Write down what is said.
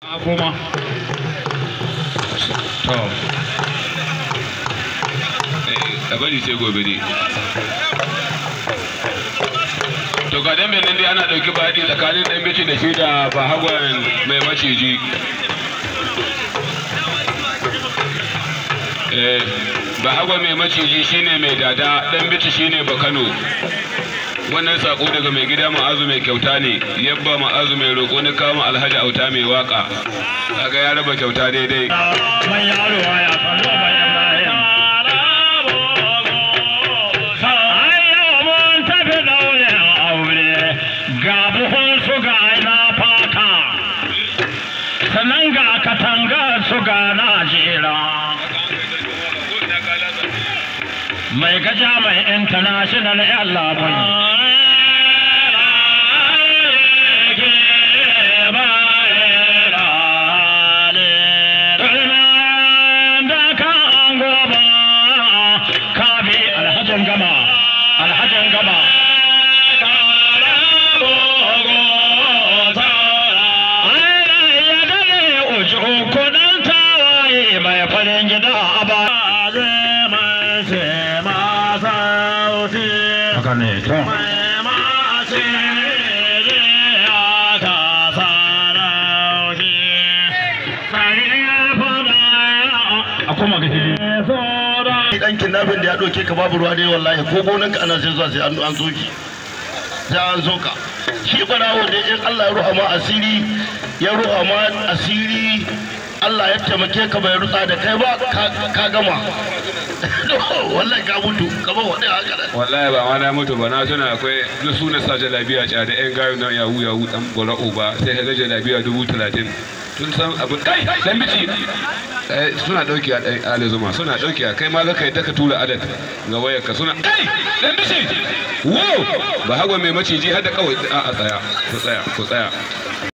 a koma to a bari sai gobe ne to ga dan benin dai ana dauki baɗi tsakanin dan bici da shi da bahagwan mai maciji eh bahagwan mai maciji shine mai dada dan bici shine bakano wannan sako daga mai gida ma'azu mai kyauta ne yabba ma'azu mai roƙo na kama alhaji auta mai waka kaga ya raba kyauta daidai man yaro ya kallo bayan bayan ga buhun su ga na fata sannan ga katanga su ga najera mai gaja mai international yan labai alhajin gama alhajin gama mai farin gida a ba zai mai ce masa wuce haka ne to mai mace ya ta sarauci a kuma ga hili dan kidnapping da ya doke ka babu ruwa dai wallahi ko gonan ka ana sai zuwa sai an an zo ki sai an zo ka shi barawo dai in Allah ya ruha ma asiri ya ruha ma asiri Allah ya taimake ka bai rutsa da kai ba ka gama wallahi ka mutu kamar wani haka nan wallahi ba ma na mutu ba na tuna akwai na suna sa jalabiya ca da yan gayu na yahu yahu dan bora'u ba sai ka ga jalabiya dubu talatin tun san abin kai dan bici suna dauki a ɗan ali zuma suna dauki a kai ma za ka yi ka tura adad ga wayar ka suna kai dan bici wo ba hagwa mai maciji har da kawai a tsaya ku tsaya ku tsaya